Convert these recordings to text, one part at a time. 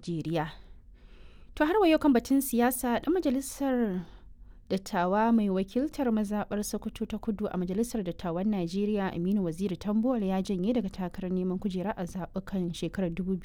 Najeriya. To har wa yau kan batun siyasa ɗan majalisar dattawa mai wakiltar mazaɓar Sokoto ta kudu a majalisar dattawan Najeriya Aminu Waziri Tambuwal ya janye daga takarar neman kujera a zaɓukan shekarar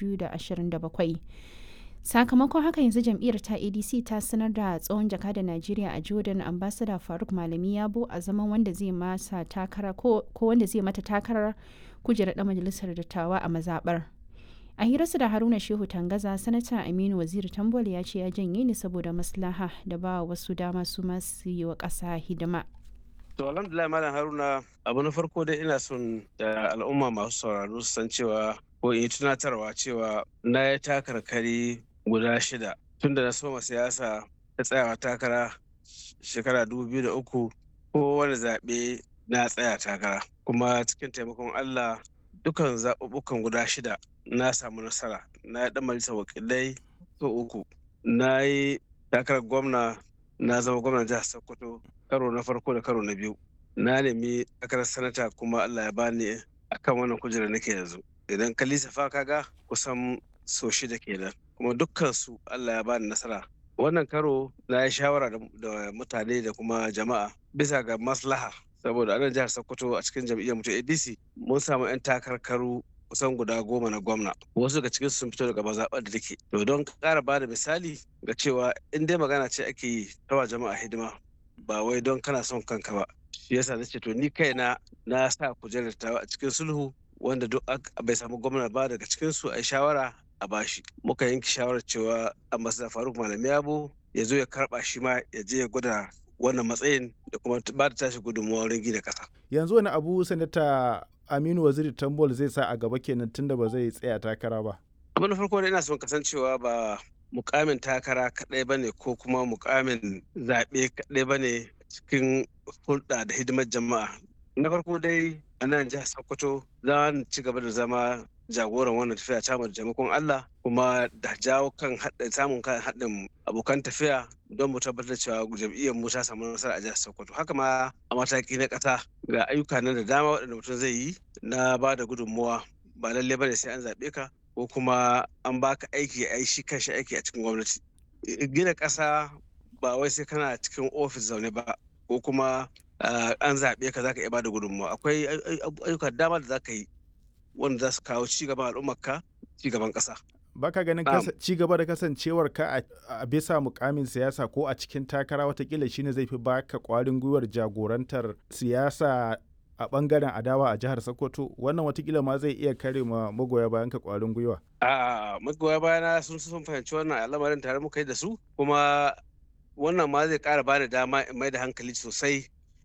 2027. Sakamakon haka yanzu jam'iyyar ta ADC ta sanar da tsohon jakadar Najeriya a Jordan ambassador Faruk Malami Yabo a zaman wanda zai masa takara ko wanda zai mata takarar kujerar ɗan majalisar dattawa a mazaɓar. a hirarsa da haruna shehu tangaza sanata aminu waziri tambol ya ce ya janye ne saboda maslaha da ba wasu dama su masu yi wa ƙasa hidima to alhamdulillah malam haruna abu na farko dai ina son da al'umma masu sauraro su san cewa ko in yi tunatarwa cewa na yi takarkari guda shida tun da na soma siyasa ta tsayawa takara shekara dubu biyu da uku ko wani zaɓe na tsaya takara kuma cikin taimakon allah dukan zaɓuɓɓukan guda shida na samu nasara na yi ɗan majalisar wakilai so uku na yi takarar gwamna na zama gwamnan jihar sokoto karo na farko da karo na biyu na nemi takarar sanata kuma allah ya bani akan wannan kujerar nake yanzu idan ka lissafa kaga kusan so shida kenan kuma dukkan su allah ya bani nasara wannan karo na yi shawara da mutane da kuma jama'a bisa ga maslaha saboda anan jihar sokoto a cikin jam'iyyar mutum adc mun samu 'yan takarkaru kusan guda goma na gwamna wasu daga cikin sun fito daga mazaɓar da take to don ƙara ba da misali ga cewa in dai magana ce ake yi tawa jama'a hidima ba wai don kana son kanka ba shi yasa na ce to ni kaina na sa kujerar tawa a cikin sulhu wanda duk bai samu gwamna ba daga cikin su a shawara a bashi muka yanke shawarar cewa ambassador faruk malami yabo ya zo ya karba shi ma ya je ya gwada wannan matsayin da kuma ba da tashi gudunmawa wurin gina ƙasa. yanzu wani abu sanata aminu waziri tambol zai sa a gaba kenan tunda ba zai tsaya takara ba abin da farko da ina son kasancewa ba mukamin takara kaɗai ba ne ko kuma mukamin zaɓe kaɗai ba ne cikin hulɗa da hidimar jama'a na farko dai a nan jihar sokoto za ci gaba da zama jagoran wannan tafiya ta da taimakon Allah kuma da jawo kan samun kan haɗin abokan tafiya don mu tabbatar cewa jam'iyyar mu ta samu nasara a jihar Sokoto haka ma a mataki na ƙasa ga ayyuka nan da dama waɗanda mutum zai yi na ba da gudunmuwa ba lalle bane sai an zaɓe ka ko kuma an baka aiki a shi kanshi aiki a cikin gwamnati gina ƙasa ba wai sai kana cikin ofis zaune ba ko kuma an zaɓe ka zaka iya ba da gudunmuwa akwai ayyuka dama da zaka yi wanda za su kawo cigaban al'ummarka cigaban ƙasa. Baka ganin cigaba da kasancewar ka a bisa mukamin siyasa ko a cikin takara watakila shine zai fi baka kwarin gwiwar jagorantar siyasa a bangaren adawa a jihar Sokoto wannan watakila ma zai iya kare ma magoya bayan ka kwarin gwiwa. A magoya bayana sun sun fahimci wannan al'amarin tare muka yi da su kuma wannan ma zai kara bani dama in mai da hankali sosai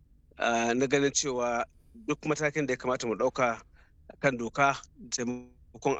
na ganin cewa duk matakin da ya kamata mu ɗauka kan doka taimakon